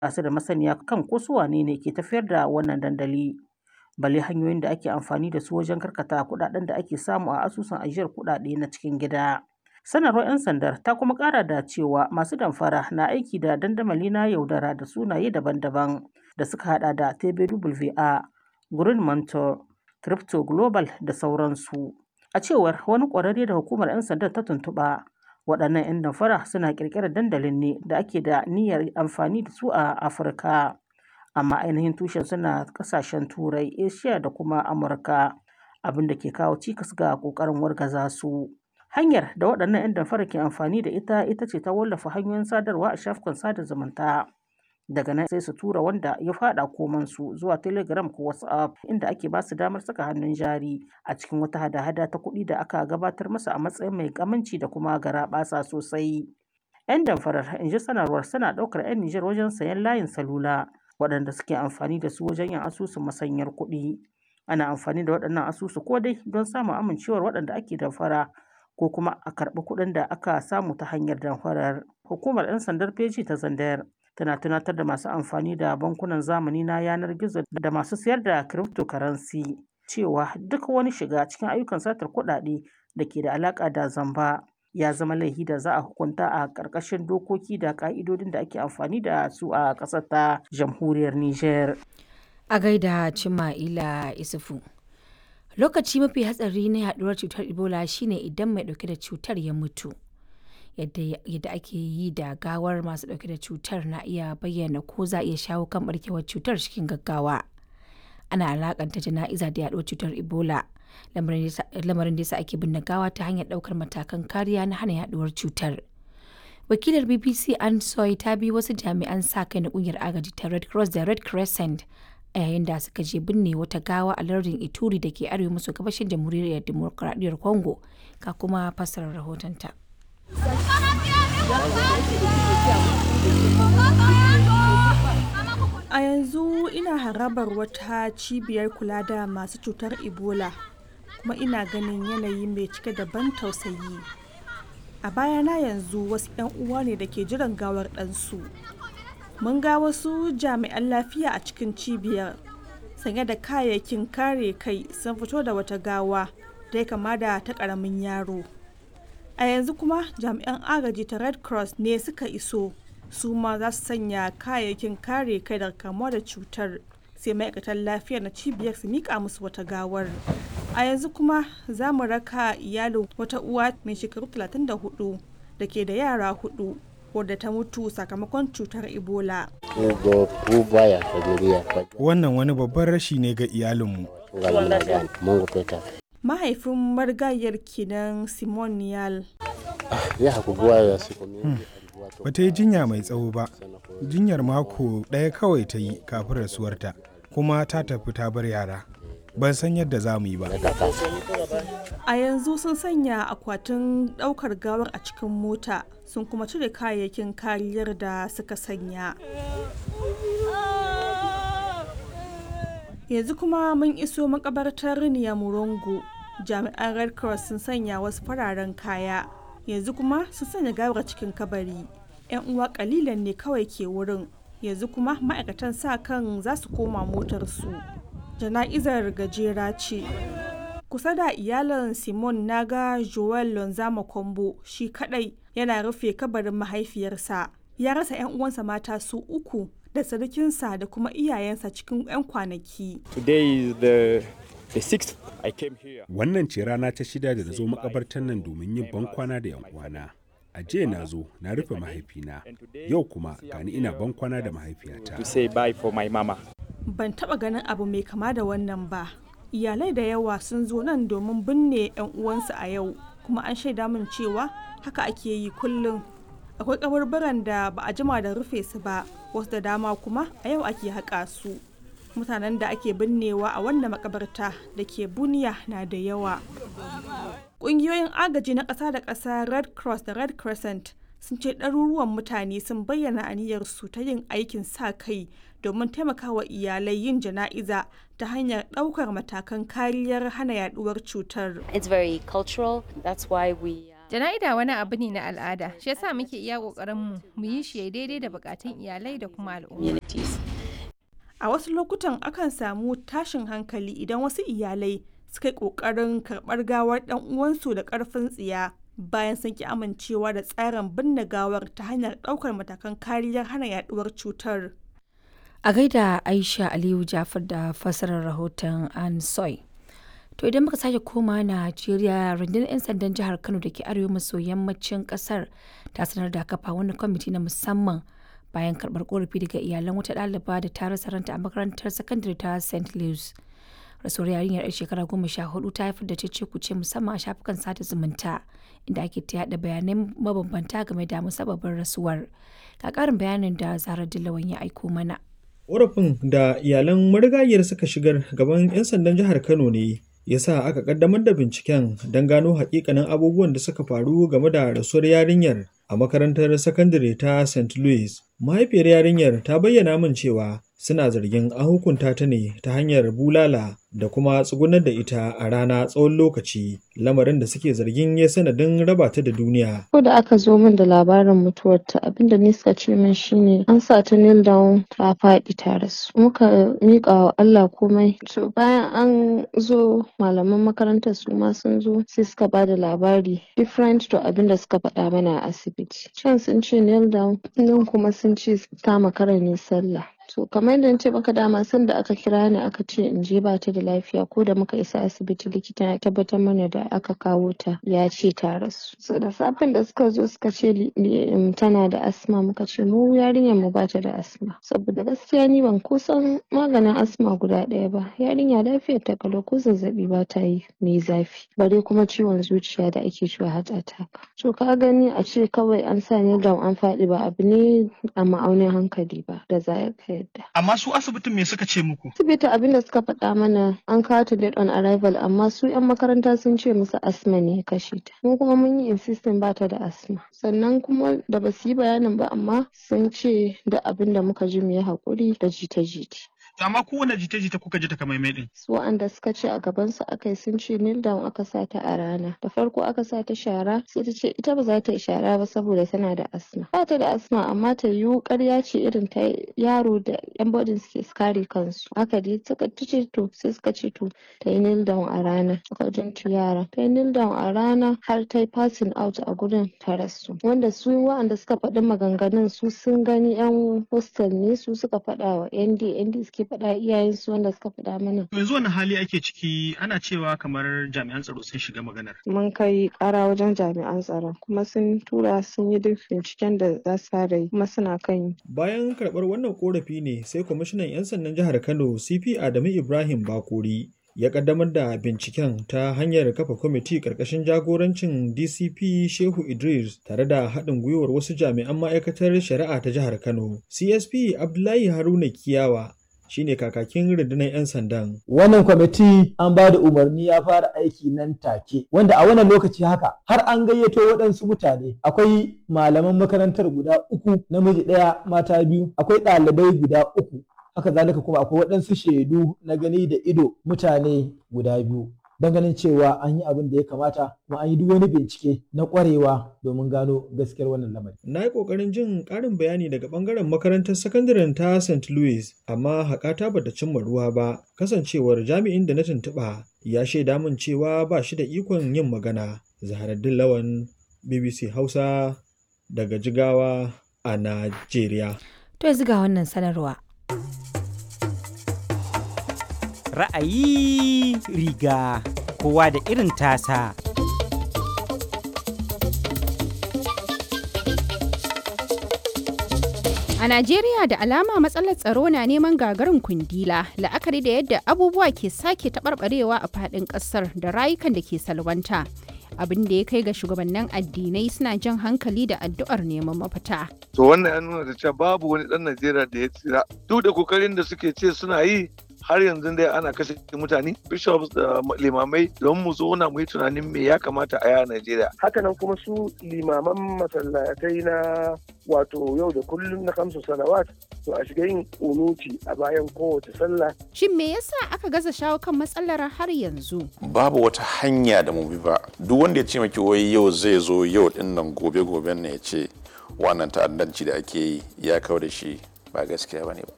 ba su da masaniya kan ko su wane ne ke tafiyar da wannan dandali. Balle hanyoyin da ake amfani da su wajen karkata kuɗaɗen da ake samu a asusun ajiyar kuɗaɗe na cikin gida. Sanarwar 'yan sandar ta kuma ƙara da cewa masu damfara na aiki da dandamali na yaudara da sunaye daban-daban da suka hada da TBWA, Green Mentor, Crypto Global da sauransu. A cewar wani ƙwararre da hukumar 'yan sandar ta tuntuɓa, waɗannan 'yan damfara suna ƙirƙirar dandalin ne da ake da niyyar amfani da su a Afirka. Amma ainihin tushen suna ƙasashen Turai, Asiya da kuma Amurka, abin da ke kawo cikas ga ƙoƙarin wargaza su. Hanyar da waɗannan 'yan damfara ke amfani da ita ita ce ta wallafa hanyoyin sadarwa a shafukan sada zumunta. Daga nan sai su tura wanda ya faɗa komansu zuwa Telegram ko WhatsApp inda ake ba su damar saka hannun jari a cikin wata hada-hada ta kuɗi da aka gabatar masa a matsayin mai aminci da kuma garaɓasa sosai. 'Yan damfarar, in ji sanarwar, suna ɗaukar 'yan Nijar wajen sayen layin salula waɗanda suke amfani da su wajen yin asusun masanyar kuɗi. Ana amfani da waɗannan asusu ko dai don samun amincewar waɗanda ake damfara ko kuma a karɓi kuɗin da aka samu ta hanyar damfarar. Hukumar 'yan sandar feji ta Zandayar tana tunatar da masu amfani da bankunan zamani na yanar gizo da masu sayar da cryptocurrency cewa duk wani shiga cikin ayyukan satar kuɗaɗe da ke da alaƙa da zamba ya zama laifi da za a hukunta a ƙarƙashin dokoki da ƙa'idodin da ake amfani da su a ƙasar ta jamhuriyar Nijar. A gaida Cima'ila Isufu. Lokaci mafi hatsari na yaduwar cutar Ebola shine idan mai dauke da cutar ya mutu. Yadda ake yi da gawar masu dauke da cutar na iya bayyana ko za a iya shawo kan barkewar cutar cikin gaggawa. Ana alakanta jana'iza da yaduwar cutar Ebola. Lamarin da yasa ake binne gawa ta hanyar daukar matakan kariya na hana yaduwar cutar. Wakilar BBC Ansoy ta bi wasu jami'an sa kai na kungiyar agaji ta Red Cross da Red Crescent a yayin da suka je binne wata gawa a lardin Ituri da ke arewa maso gabashin jamhuriyar demokuraɗiyyar Congo ka kuma fassarar rahotonta. A yanzu ina harabar wata cibiyar kula da masu cutar Ebola kuma ina ganin yanayi mai cike da ban tausayi. A bayana yanzu wasu 'yan uwa ne da ke jiran gawar ɗansu. mun ga wasu jami'an lafiya a cikin cibiyar sanye da kayayyakin kare kai sun fito da wata gawa da ya kama da ta karamin yaro a yanzu kuma jami'an agaji ta red cross ne suka iso su ma za su sanya kayayyakin kare kai daga kamuwa da cutar sai ma'aikatan lafiya na cibiyar su mika musu wata gawar a yanzu kuma za mu raka iyalin wata uwa mai shekaru 34 da ke da yara hudu wadda ta mutu sakamakon cutar ebola wannan wani babban rashi ne ga iyalinmu mahaifin marigayar kinan simon niyal bata yi jinya mai tsawo ba jinyar mako ɗaya kawai ta yi kafin rasuwarta kuma ta tafi ta bar yara ban san yadda za mu yi ba a yanzu sun sanya akwatin ɗaukar gawar a cikin mota sun kuma cire kayayyakin kariyar da suka sanya yanzu kuma mun iso makabartar murongo jami'an red cross sun sanya wasu fararen kaya yanzu kuma sun sanya gawar cikin kabari yan uwa kalilan ne kawai ke wurin yanzu kuma ma'aikatan sa kan za su koma motarsu jana'izar gajera ce kusa da iyalan simon naga joel lonzama kombo shi kadai yana rufe kabarin mahaifiyarsa ya rasa 'yan uwansa mata su uku da sarkinsa da kuma iyayensa cikin 'yan kwanaki wannan ce rana ta shida da na zo makabartar nan domin yin bankwana da 'yan uwana a jiya na zo na rufe mahaifina yau kuma gani ina bankwana da mahaifiyata ban taba ganin abu mai kama da wannan ba iyalai da yawa sun zo nan domin binne 'yan uwansu a yau kuma an shaida min cewa haka ake yi kullum akwai kaburburan da ba a jima da rufe su ba wasu da dama kuma a yau ake haƙa su mutanen da ake binnewa a wannan makabarta da ke buniya na da yawa ƙungiyoyin agaji na ƙasa da ƙasa red cross da red crescent sun ce ɗaruruwan mutane sun bayyana aniyarsu ta yin aikin sa kai domin taimakawa iyalai yin jana'iza ta hanyar ɗaukar matakan kariyar hana yaduwar cutar. It's very cultural. That's why we Jana'ida wani abu ne na al'ada, shi yasa muke iya ƙoƙarin mu mu yi shi daidai da buƙatun iyalai da kuma al'umma. A wasu lokutan akan samu tashin hankali idan wasu iyalai suka yi ƙoƙarin karɓar gawar ɗan uwansu da ƙarfin tsiya bayan sun ki amincewa da tsarin binne gawar ta hanyar ɗaukar matakan kariyar hana yaɗuwar cutar. A gaida Aisha Aliyu Jafar da fassarar rahoton An Soy. To idan muka sake koma Najeriya rundunar 'yan sandan jihar Kano da ke arewa maso yammacin kasar ta sanar da kafa wani kwamiti na musamman bayan karɓar korafi daga iyalan wata ɗaliba da ta rasa ranta a makarantar sakandare ta St. Louis. Rasuwar yarinyar 'yar shekara goma sha hudu ta haifar da cece kuce musamman a shafukan sada zumunta inda ake ta yaɗa bayanai mabambanta game da musabbabin rasuwar. Ga ƙarin bayanin da Zara Dillawan ya aiko mana. Ƙorafin da iyalan marigayiyar suka shigar gaban 'yan sandan jihar Kano ne ya sa aka kaddamar da binciken don gano hakikanin abubuwan da suka faru game da rasuwar yarinyar a makarantar sakandare ta St. Louis. Mahaifiyar yarinyar ta bayyana min cewa suna zargin an hukunta ta ne ta hanyar bulala da kuma tsugunar da ita a rana tsawon lokaci lamarin da suke zargin ya sanadin raba ta da duniya. Ko da aka zo min da labarin mutuwarta abinda ni suka ce min shine an sa ta kneel down ta faɗi ta rasu. Muka miƙa wa Allah komai. To bayan an zo malaman makarantar su ma sun zo sai suka ba da labari different to abinda suka faɗa mana a asibiti. Can sun ce kneel down nan kuma sun ce ta makara ne sallah. To kamar yadda ce maka dama sanda aka kira ni aka ce in je ba ta da lafiya ko da muka isa asibiti likita ya tabbatar mana da aka kawo ta ya ce ta rasu. So da safen da suka zo suka ce tana da asma muka ce mu yarinyar mu ba ta da asma. Saboda gaskiya ni ban kusan maganin asma guda ɗaya ba. Yarinya lafiyar ta kalau ko zazzaɓi ba ta yi mai zafi. Bare kuma ciwon zuciya da ake cewa heart attack. To ka gani a ce kawai an sa ni down an faɗi ba abu ne a ma'aunin hankali ba da za ka yadda. Amma su asibitin me suka ce muku? Asibiti abin da suka faɗa mana an kawo ta date on arrival amma su 'yan makaranta sun ce musu asma ne ya kashe ta. Mu kuma mun yi insisting ba ta da asma. Sannan kuma da ba su yi bayanin ba amma sun ce da abin da muka ji mu yi haƙuri da jita-jita. amma kowane jita-jita kuka ji takamaimai din. Su wa'anda suka ce a gaban su aka yi sun ce kneel down aka sa ta a rana. Da farko aka sa ta shara sai ta ce ita ba za ta yi shara ba saboda tana da asma. Ba ta da asma amma ta yiwu ƙarya ce irin ta yaro da yan bodin suke kare kansu. Haka dai suka ce to sai suka ce to ta yi kneel down a rana. Suka jintu yara. Ta yi kneel down a rana har ta yi passing out a gurin ta rasu. Wanda su wa'anda suka faɗi maganganun su sun gani yan hostel ne su suka faɗa wa ND ND suke faɗa iyayensu wanda suka faɗa mana. Yanzu wani hali ake ciki ana cewa kamar jami'an tsaro sun shiga maganar. Mun kai ƙara wajen jami'an tsaron kuma sun tura sun yi duk binciken da za su fara yi kuma suna kan yi. Bayan karɓar wannan ƙorafi ne sai kwamishinan 'yan sandan jihar Kano CP Adamu Ibrahim Bakuri ya kaddamar da binciken ta hanyar kafa kwamiti ƙarƙashin jagorancin DCP Shehu Idris tare da haɗin gwiwar wasu jami'an ma'aikatar shari'a ta jihar Kano. CSP Abdullahi Haruna Kiyawa shine kakakin rundunar 'yan sandan. Wannan kwamiti an ba da umarni ya fara aiki nan take, wanda a wannan lokaci haka har an gayyato waɗansu mutane. Akwai malaman makarantar guda uku, namiji ɗaya, mata biyu, akwai ɗalibai guda uku. Haka zalika kuma akwai waɗansu shaidu na gani da ido mutane guda biyu. don ganin cewa an yi abin da ya kamata kuma an yi duk wani bincike na kwarewa domin gano gaskiyar wannan lamari. Na yi ƙoƙarin jin ƙarin bayani daga ɓangaren makarantar sakandaren ta St. Louis, amma haƙata ba ta cimma ruwa ba, kasancewar jami'in da na tuntuɓa ya shaida min cewa ba shi da ikon yin magana. Zaharaddin Lawan, BBC Hausa, daga Jigawa a Najeriya. To yanzu ga wannan sanarwa. ra'ayi riga kowa da irin tasa. A Najeriya da alama matsalar tsaro na neman gagarin kundila la'akari da yadda abubuwa ke sake taɓarɓarewa a faɗin ƙasar da rayukan da ke salwanta. abin da ya kai ga shugabannin addinai suna jan hankali da addu'ar neman mafita. To wannan ya nuna da cewa babu wani ɗan Najeriya da ya tsira. Duk da kokarin da suke ce suna yi har yanzu dai ana kashe mutane bishops da limamai don mu zauna mu yi tunanin me ya kamata a yi a Najeriya. Hakanan kuma su limaman masallatai na wato yau da kullum na kamsu salawat to a shiga yin unuti a bayan kowace sallah. Shin me yasa aka gaza shawo kan matsalar har yanzu? Babu wata hanya da mu bi ba. Duk wanda ya ce maki wai yau zai zo yau din nan gobe goben ne ya ce wannan ta'addanci da ake yi ya kawo da shi ba gaskiya bane ba.